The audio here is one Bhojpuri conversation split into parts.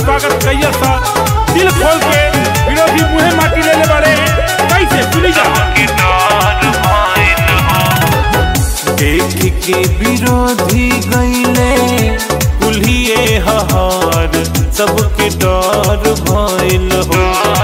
स्वागत कइया सा दिल खोल के विरोधी मुहे माटी ले ले बारे कैसे सुनी जा देख के विरोधी गईले कुल्हिए हहार सबके डर भइल हो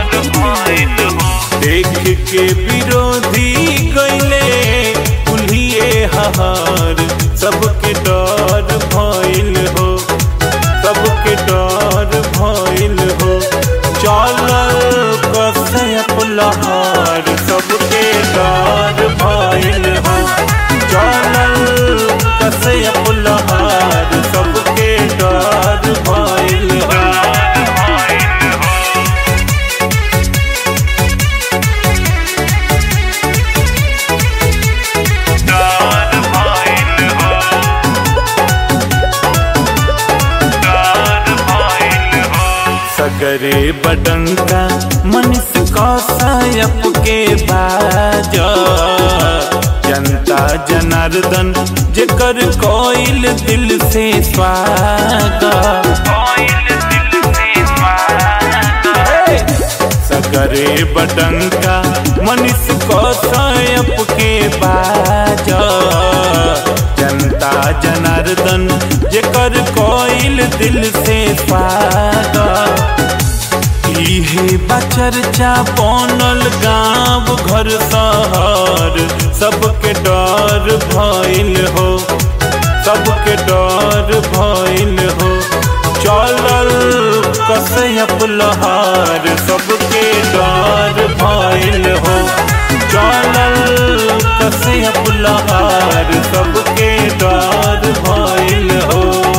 देख के विरोधी गईले कुल्हिए हहार सबके डर भइल हो सबके डर भइल हो चलल कसयप लहार सबके डर भइल हो चलल कसयप लहार सबके डर भइल हो सगरे बडंका मनीष कौशयप के बाज जनता जनार्दन जेकर कोइल दिल से स्वागत सगरे बडंका मनीष कौशयप के बाज जनता जनार्दन जेकर कोइल दिल से स्वागत इहे बचर्चा बनल गांव घर शहर सबके डर भइल हो सबके डर भइल हो चलल कसयप लहार सबके डर भइल हो चलल कसयप लहार सबके डर भइल हो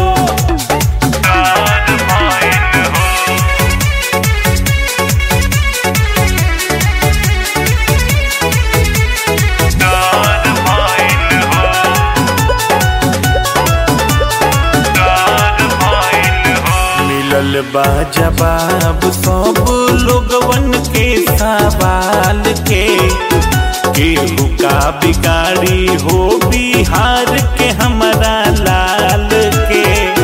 मिलल बा जवाब सब लोगवन के सवाल के केहू का बिगाड़ी हो बिहार के हमारा लाल के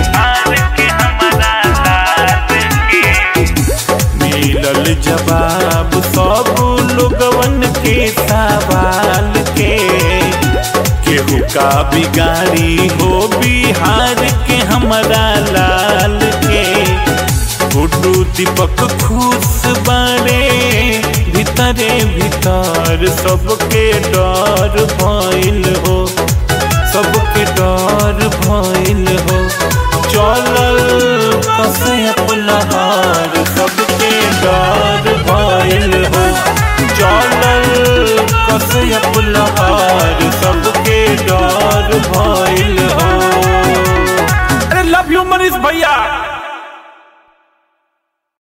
मिलल जवाब सब लोगवन के सवाल के केहू का बिगाड़ी हो बिहार के हमारा लाल के गुड्डू दीपक खुश बारे भीतरे भीतर सबके डर भइल हो सबके डर भइल हो चलल कसयप लहार सबके डर भइल हो चलल कसयप लहार सबके डर भइल हो अरे लव यू मनीष भैया